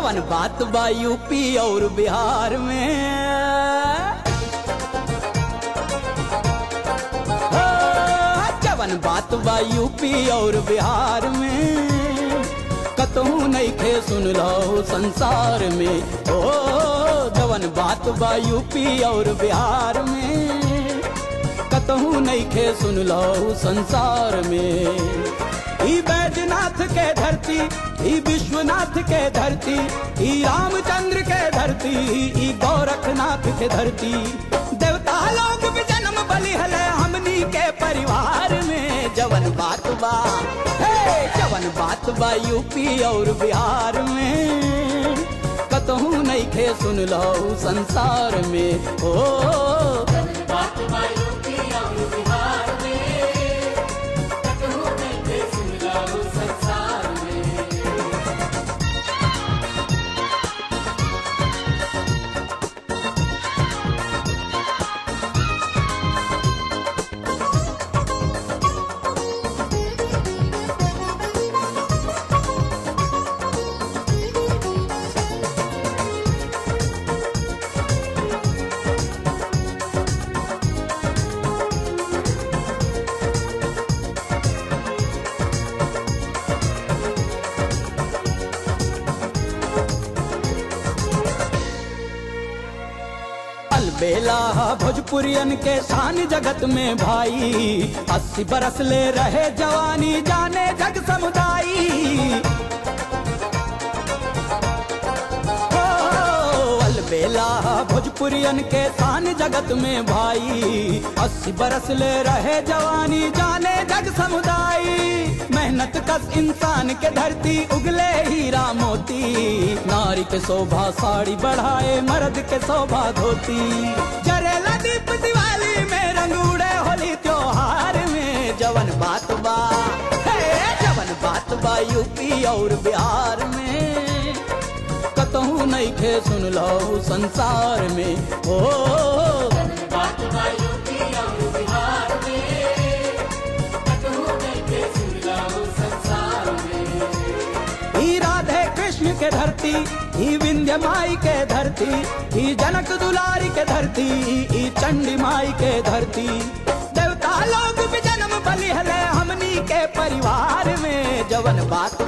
जवन बात बा यूपी और बिहार में हो, जवन बात बा यूपी और बिहार में कतहू नहीं खे सुन लो संसार में ओ जवन बात बा यूपी और बिहार में कतहू नहीं खे सुन लो संसार में ई बैजनाथ के धरती ई विश्वनाथ के धरती ई रामचंद्र के धरती ई गोरखनाथ के धरती देवता लोग भी जन्म बलि हले हमनी के परिवार में जवन बात बा हे जवन बात बा यूपी और बिहार में कतहू नहीं खे सुन लो संसार में ओ बात बायू की और बिहार में कतहु नहीं थे सुन लाओ संसार में अलबेला भोजपुरियन के शान जगत में भाई अस्सी बरस ले रहे जवानी जाने जग समुदाई ओ, अलबेला भोजपुरियन के शान जगत में भाई अस्सी बरस ले रहे जवानी जाने जग समुदाई मेहनत कस इंसान के धरती उगले हीरा मोती नारी के शोभा साड़ी बढ़ाए मर्द के शोभा धोती जरेला दीप दिवाली में रंग उड़े होली त्योहार में जवन बात बा हे जवन बात बा यूपी और बिहार में कतहू नहीं खे सुन लो संसार में ओ बात बायू की और बिहार में कतहु नहीं थे सुन लाओ संसार में ही राधे कृष्ण के धरती ही विंध्य माई के धरती ही जनक दुलारी के धरती ही चंडी माई के धरती देवता लोग भी जन्म बलि हले हमनी के परिवार में जवन बात